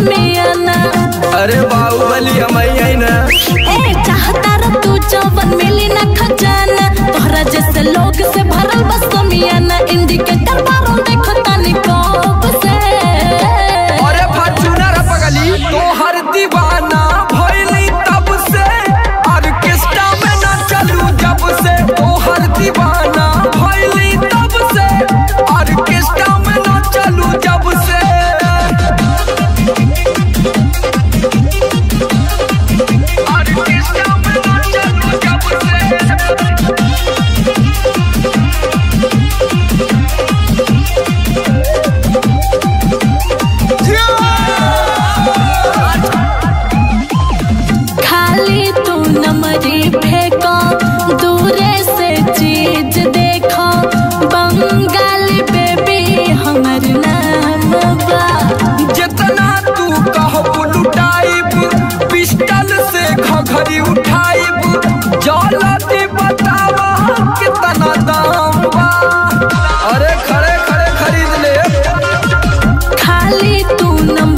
समियाना अरे बाहुबली हम आई ना ए चाहता र तू जवन मिली ना खजाना तोहरा जैसे लोग से भरल बस समियाना इंडिकेटर बारो देखो तानी कब से अरे फॉर्च्यूनर पगली तो हर दीवाना भइली तब से ऑर्केस्ट्रा में ना चलू जब से तो हर दीवाना भइली तब से ऑर्केस्ट्रा में ना चलू जब से ऑर्केस्ट्रा में ना चलू जब से खाली तू नमरी फेंको दूरे से चीज देखो बंगाली बेबी हमर नाम बा जितना तू कहबू लुटाइब पिस्टल से घघरी उठाइब जलती बतावा कितना दाम बा अरे खड़े खड़े खरीद ले खाली तू नंबर